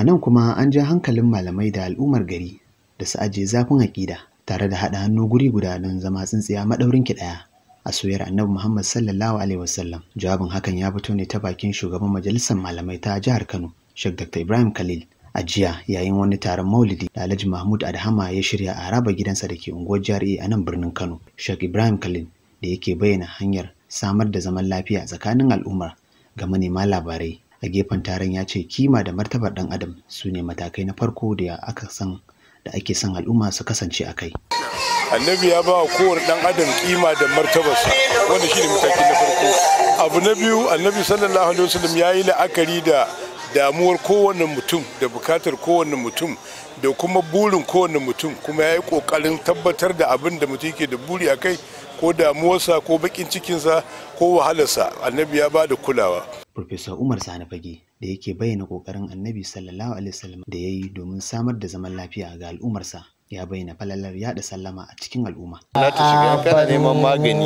A nan kuma an ja hankalin malamai da al'ummar gari da su ajiye zafin aƙida tare da haɗa hannu guri guda don zama tsintsiya maɗaurin ki ɗaya. A soyar Annabi Muhammad sallallahu alaihi wasallam. Jawabin hakan ya fito ne ta bakin shugaban majalisar malamai ta jihar Kano, Sheikh Dr. Ibrahim Khalil. A jiya yayin wani taron Maulidi da Alhaji Mahmud Adhama ya shirya a haraba gidansa da ke unguwar Jari'a a nan birnin Kano. Sheikh Ibrahim Khalil da yake bayyana hanyar samar da zaman lafiya tsakanin al'umma ga manema labarai a gefen taron ya ce kima da martabar ɗan adam su ne matakai na farko da aka san da ake son al'umma su kasance a kai. annabi ya ba wa kowane dan adam kima da martabarsa wanda shine mataki na farko abu na biyu annabi sallallahu alaihi wasallam ya yi la'akari da damuwar kowane mutum da bukatar kowane mutum da kuma burin kowane mutum kuma ya yi kokarin tabbatar da abin da mutum yake da buri a kai ko damuwarsa ko bakin cikinsa ko wahalarsa annabi ya ba da kulawa Profesa Umar Sani Fage da yake bayyana kokarin Annabi sallallahu alaihi wasallam da ya yi domin samar da zaman lafiya ga al'ummarsa ya bayyana falalar yada sallama a cikin al'umma. Na ta shiga kana neman magani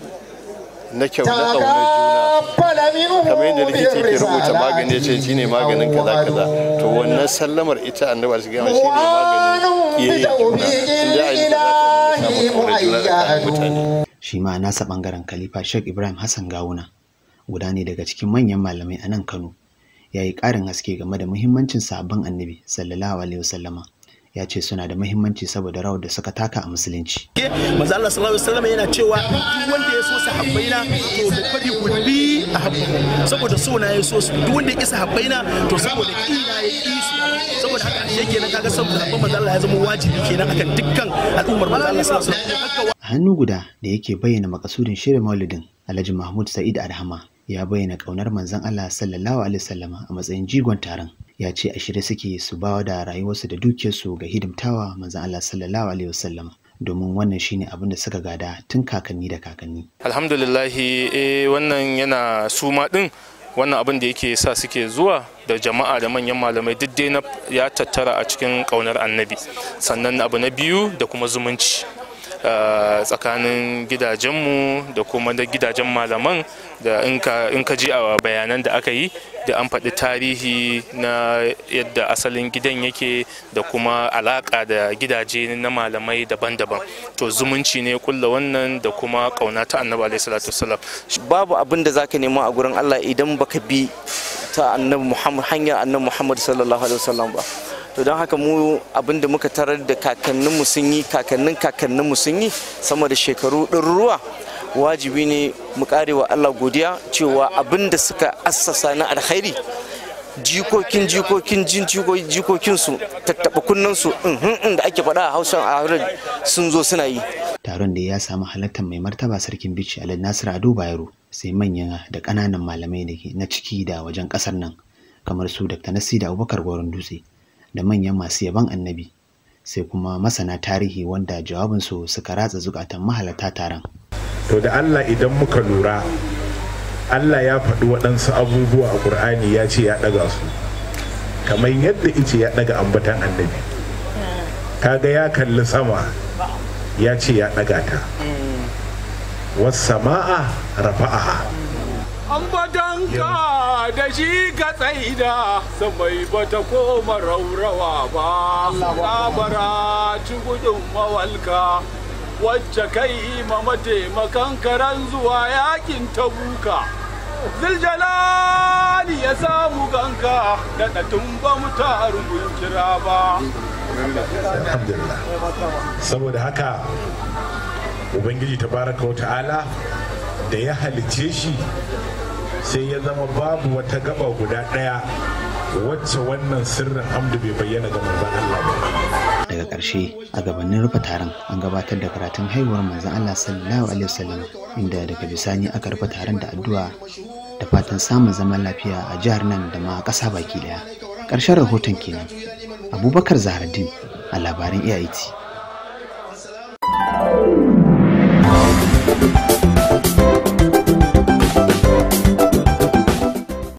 na kyau na ƙaunar juna kamar yadda likita ke rubuta magani ya ce shi ne maganin kaza kaza to wannan sallamar ita annabi su gama shi ne maganin kiyayya juna inda a yi da za ta samu ƙaunar juna tsakanin mutane. Shi ma nasa bangaren Khalifa Sheikh Ibrahim Hassan Gawuna guda ne daga cikin manyan malamai a nan Kano ya yi ƙarin haske game da muhimmancin sabon annabi sallallahu alaihi wasallama ya ce suna da muhimmanci saboda rawar da suka taka a musulunci. Manzo Allah sallallahu alaihi wasallam yana cewa duk wanda ya so sahabbaina to da fadi kulli a habbahu saboda so na ya so su duk wanda ya isa habbaina to saboda kina ya ki su saboda haka ashe kenan kaga saboda habban manzo Allah ya zama wajibi kenan akan dukkan al'ummar manzo Allah sallallahu alaihi wasallam. A hannu guda da yake bayyana makasudin shirin maulidin Alhaji Mahmud Sa'id Adhama ya bayyana kaunar manzon Allah sallallahu alaihi wasallama a matsayin jigon taron ya ce a shirye suke su bawa da rayuwarsu da dukiyarsu ga hidimtawa manzon Allah sallallahu alaihi wasallama domin wannan shine abin da suka gada tun kakanni da kakanni alhamdulillahi eh wannan yana suma din wannan abin da yake sa suke zuwa da jama'a da manyan malamai duk dai ya tattara a cikin kaunar annabi sannan abu na biyu da kuma zumunci tsakanin gidajenmu da kuma da gidajen malaman da in ka ji a bayanan da aka yi da an faɗi tarihi na yadda asalin gidan yake da kuma alaƙa da gidaje na malamai daban-daban to zumunci ne kulla wannan da kuma ƙauna ta annabi alaihi salatu wasallam babu abin da zaka nema a gurin Allah idan baka bi ta annabi Muhammad hanyar annabi Muhammad sallallahu alaihi wasallam ba to don haka mu abin da muka tarar da kakanninmu sun yi kakannin kakanninmu sun yi sama da shekaru ɗaruruwa wajibi ne mu wa Allah godiya cewa abin da suka assasa na alkhairi jikokin jikokin jikokin su tattaɓa kunnen su da ake faɗa a hausa a sun zo suna yi taron da ya samu halartar mai martaba sarkin bici alhaji nasir ado bayero sai manyan da ƙananan malamai da na ciki da wajen ƙasar nan kamar su dr nasida abubakar goron dutse da manyan masu yaban annabi sai kuma masana tarihi wanda jawabinsu suka ratsa zukatan mahalarta taron. To da Allah idan muka lura Allah ya faɗi waɗansu abubuwa a ƙur'ani ya ce ya ɗaga su kamar yadda ice ya ɗaga ambatan annabi kaga ya kalli sama ya ce ya ɗaga ta wasu sama'a rafa'aha ambatanka da shi ka tsaida samai bata koma raurawa ba labara ci gudun mawalka wacce kai ma mataimakan karan zuwa yakin tabuka ziljalali ya samu ganka da ɗatun ba mu tarugun kira ba alhamdulillah saboda haka ubangiji tabaraka wa ta'ala da ya halicce shi sai ya zama babu wata gaba guda ɗaya wacce wannan sirrin hamdu bai bayyana ga manzon Allah ba. Daga ƙarshe a gabanin rufe taron an gabatar da karatun haihuwar manzon Allah sallallahu alaihi wasallam inda daga bisani aka rufe taron da addu'a da fatan samun zaman lafiya a jihar nan da ma ƙasa baki ɗaya. Ƙarshen rahoton kenan. Abubakar Zahraddin a labaran AIT.